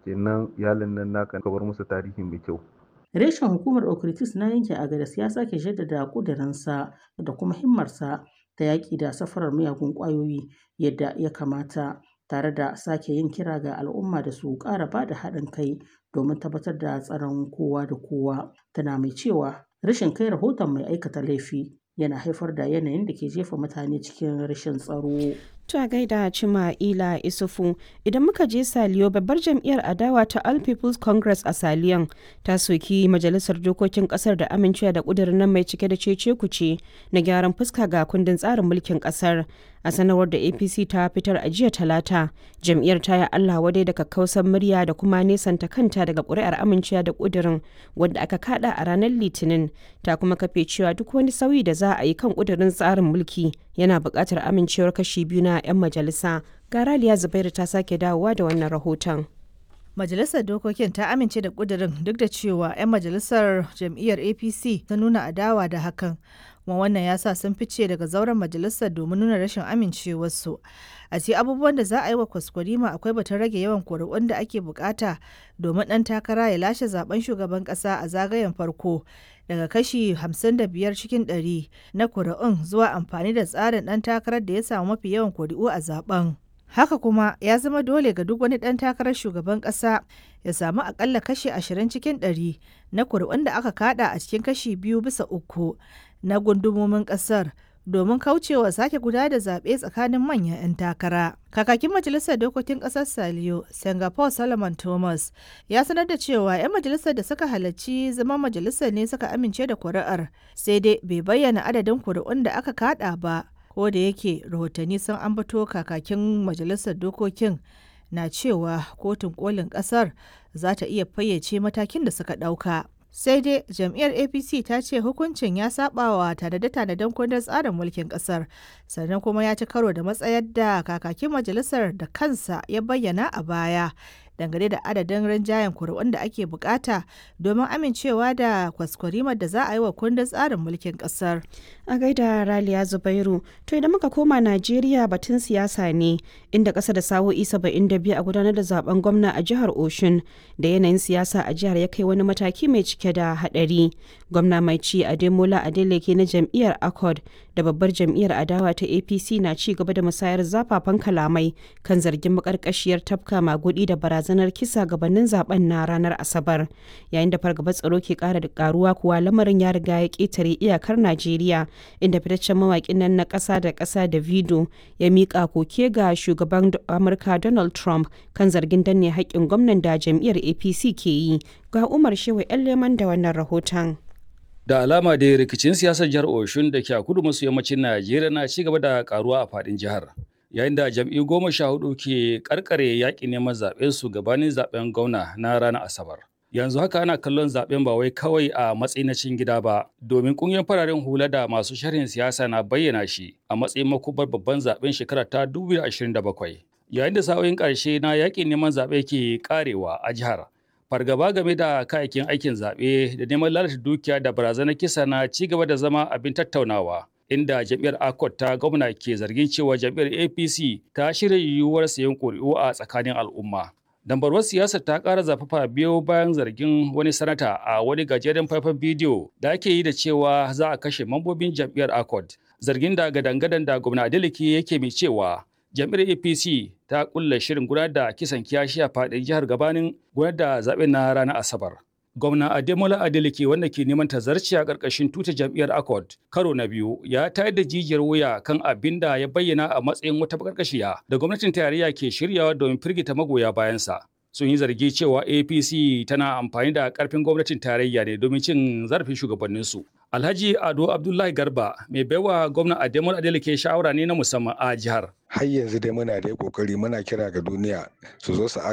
kenan iyalin nan naka ka bar musu tarihi mai kyau Reshen hukumar Okritis na yankin Agadas ya sake jaddada ƙudurinsa da kuma himmarsa ta yaƙi da safarar miyagun ƙwayoyi yadda ya kamata tare da sake yin kira ga al'umma da su ƙara ba da haɗin kai domin tabbatar da tsaron kowa da kowa. Tana mai cewa rashin kai rahoton mai aikata laifi yana haifar da yanayin da ke jefa mutane cikin rashin tsaro. To a gaida Cima Ila Isufu idan muka je Saliyo babbar jam'iyyar adawa ta All People's Congress a Saliyon ta soki majalisar dokokin kasar da amincewa da kudirin nan mai cike da cece kuce na gyaran fuska ga kundin tsarin mulkin kasar a sanarwar da APC ta fitar a jiya talata jam'iyyar ta yi Allah wadai da kakkausan murya da kuma nesanta kanta daga ƙuri'ar amincewa da kudirin wanda aka kada a ranar litinin ta kuma kafe cewa duk wani sauyi da za a yi kan kudirin tsarin mulki yana buƙatar amincewar kashi biyu na 'yan majalisa garaliya zubairu ta sake dawowa da wannan rahoton Majalisar Dokokin ta amince da ƙudurin duk da cewa 'yan majalisar jam'iyyar APC ta nuna adawa da hakan. kuma wannan ya sa sun fice daga zauren majalisar domin nuna rashin amincewarsu. A ce abubuwan da za a yi wa kwaskwarima akwai batun rage yawan kuri'un da ake bukata domin ɗan takara ya lashe zaben shugaban ƙasa a zagayen farko daga kashi 55 cikin 100 na kuri'un zuwa amfani da tsarin ɗan takarar da ya samu mafi yawan kuri'u a zaben. Haka kuma ya zama dole ga duk wani ɗan takarar shugaban ƙasa ya samu akalla kashi 20 cikin 100 na kuri'un da aka kada a cikin kashi biyu bisa uku na gundumomin ƙasar domin kaucewa sake guda da zaɓe tsakanin manyan 'yan takara. Kakakin Majalisar Dokokin Ƙasar Saliyo, Singapore Solomon Thomas, ya sanar da cewa 'yan majalisar da suka halarci zama majalisar ne suka amince da kuri'ar, sai dai bai bayyana adadin kuri'un da aka kada ba. ko da yake rahotanni sun ambato kakakin majalisar dokokin na cewa kotun kolin kasar za ta iya fayyace matakin da suka ɗauka. sai dai jam'iyyar apc ta ce hukuncin ya sabawa tanade-tanaden kundin tsarin mulkin kasar sannan kuma ya ci karo da matsayar da kakakin majalisar da kansa ya bayyana a baya dangane da adadin rinjayen kuri'un da ake bukata domin amincewa da kwaskwarimar da za a yi wa kundin tsarin mulkin kasar. A gaida Raliya Zubairu, to idan muka koma Najeriya batun siyasa ne inda ƙasa da sa'o'i biyu a gudanar da zaben gwamna a jihar Oshun da yanayin siyasa a jihar ya kai wani mataki mai cike da haɗari. Gwamna mai ci Ademola Adeleke na jam'iyyar Accord da babbar jam'iyyar adawa ta APC na ci gaba da musayar zafafan kalamai kan zargin makarkashiyar tafka magudi da barazanar kisa gabanin zaben na ranar Asabar. Yayin da fargabar tsaro ke ƙara da karuwa kuwa lamarin ya riga ya ƙetare iyakar Najeriya inda fitaccen mawaƙin nan na ƙasa da ƙasa da Vido ya miƙa koke ga shugaban Amurka Donald Trump kan zargin danne haƙƙin gwamnan da jam'iyyar APC ke yi. Ga Umar Shehu 'yan leman da wannan rahoton. Da alama da rikicin siyasar jihar Oshun da ke a kudu maso yammacin Najeriya na ci gaba da karuwa a faɗin jihar. Yayin da jam'iyyu goma sha hudu ke karkare yaƙi neman zaɓen su gabanin zaɓen gwamna na ranar Asabar. Yanzu haka ana kallon zaɓen ba wai kawai a matsayin na cin gida ba, domin ƙungiyar fararen hula da masu sharhin siyasa na bayyana shi a matsayin makubar babban zaɓen shekara ta 2027. Yayin da sa'o'in ƙarshe na yaƙin neman zaɓe ke ƙarewa a jihar, fargaba game da kayayyakin aikin zaɓe da neman lalata dukiya da barazanar kisa na ci gaba da zama abin tattaunawa inda jam'iyyar akot ta gwamna ke zargin cewa jam'iyyar apc ta shirya yiwuwar sayan ƙuri'u a tsakanin al'umma dambarwar siyasar ta ƙara zafafa biyo bayan zargin wani sanata a wani gajeren faifan bidiyo da ake yi da cewa za a kashe mambobin jam'iyyar akot zargin da gadan-gadan da gwamna adeleke yake mai cewa jam'iyyar apc ta kulla shirin gudanar da kisan kiyashi a faɗin jihar gabanin gudanar da zaɓen na ranar asabar gwamna ademola adeleke wanda ke neman tazarci a ƙarƙashin tuta jam'iyyar accord karo na biyu ya tayar da jijiyar wuya kan abin da ya bayyana a matsayin wata bakarkashiya da gwamnatin tarayya ke shiryawa domin firgita magoya bayansa sun yi zargi cewa apc tana amfani da karfin gwamnatin tarayya ne domin cin zarafin shugabanninsu alhaji ado abdullahi garba mai baiwa gwamna ademola adeleke shawara ne na musamman a jihar har yanzu dai muna da kokari muna kira ga duniya su zo su